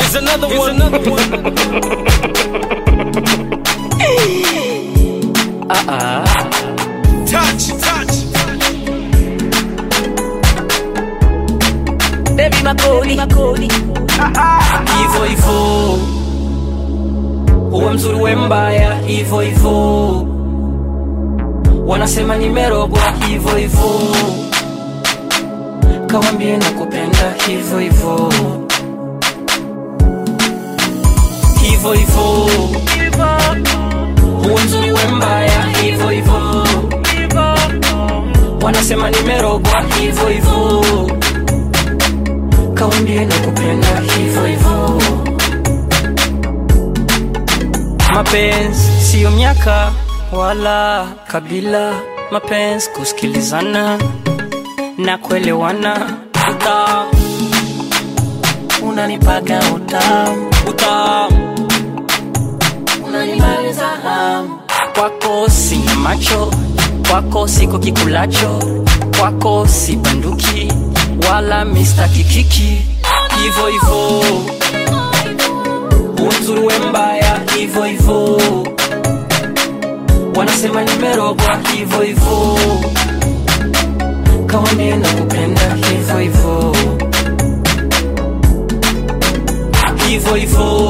Here's another one. Another one. Touch, touch. Baby makodi makodi hivyo hivyo, uwe mzuri uwe mbaya, hivyo hivyo, wanasema nimerogwa, hivyo hivyo, kawambie nakupenda, hivyo hivyo, hivyo hivyo, uwe mzuri uwe mbaya, hivyo hivyo, wanasema nimerogwa, hivyo hivyo kawambie nakupenda hivyo hivyo. Mapenzi siyo miaka wala kabila, mapenzi kusikilizana na kuelewana. Utamu unanipaga utamu, utamu unanimaliza hamu. Kwako sina macho, kwako siko kikulacho, kwako si banduki wala Mr. Kikiki, hivyo hivyo, uzuri we mbaya, hivyo hivyo, wanasema nimerogwa, hivyo hivyo, kawambie nakupenda, hivyo hivyo, hivyo hivyo,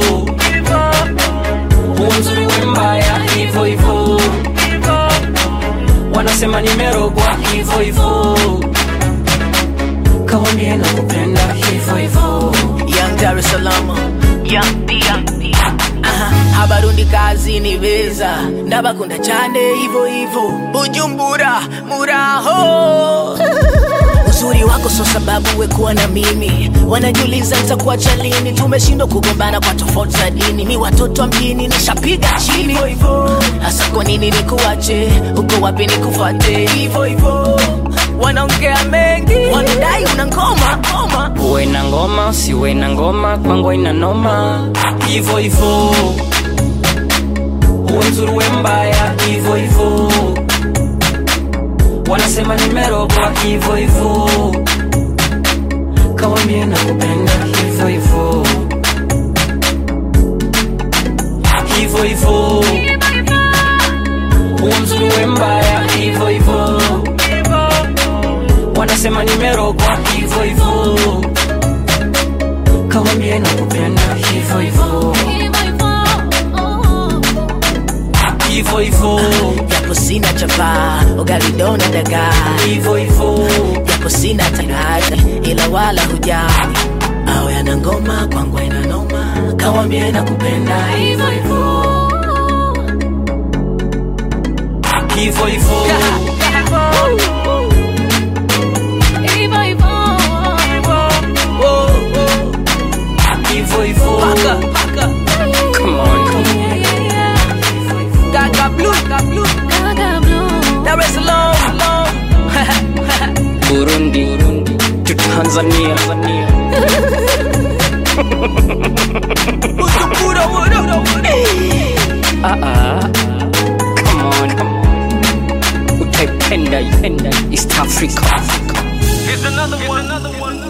uzuri we mbaya, hivyo hivyo, wanasema nimerogwa, hivyo hivyo kawambie nakupenda hivyo hivyo. Young Dar es Salaam Young D Young D Aha, abarundi kazi ni beza ndabakunda cyane hivyo hivyo bujumbura muraho uzuri wako so sababu we kuwa na mimi wanajiuliza nitakuacha lini tumeshindwa kugombana kwa tofauti za dini ni watoto wa mjini nishapiga chini hivyo hivyo hasa kwa nini nikuache uko wapi nikufuate hivyo hivyo wanaongea mengi wanadai una ngoma ngoma Uwe na ngoma usiwe na ngoma, kwangu ina noma hivyo hivyo, uwe mzuri uwe mbaya hivyo hivyo, wanasema nimerogwa hivyo hivyo, kawambie nakupenda hivyo hivyo, hivyo hivyo, uwe mzuri uwe mbaya hivyo hivyo, wanasema nimerogwa hivyo hivyo, kawambie nakupenda hivyo hivyo, hivyo hivyo, japo sina chapa ugalidona dagaa hivyo hivyo, japo sina tangaza ila wala hujali awe ana ngoma kwangu ina noma kawambie nakupenda hivyo hivyo, hivyo hivyo, hivyo hivyo, come on, Gaga blue, Gaga blue, Dar es Salaam, Burundi to Tanzania. Bujumbura, what up? Ah ah, come on, come on. Utaipenda, ipenda East Africa. Here's another one. Another one.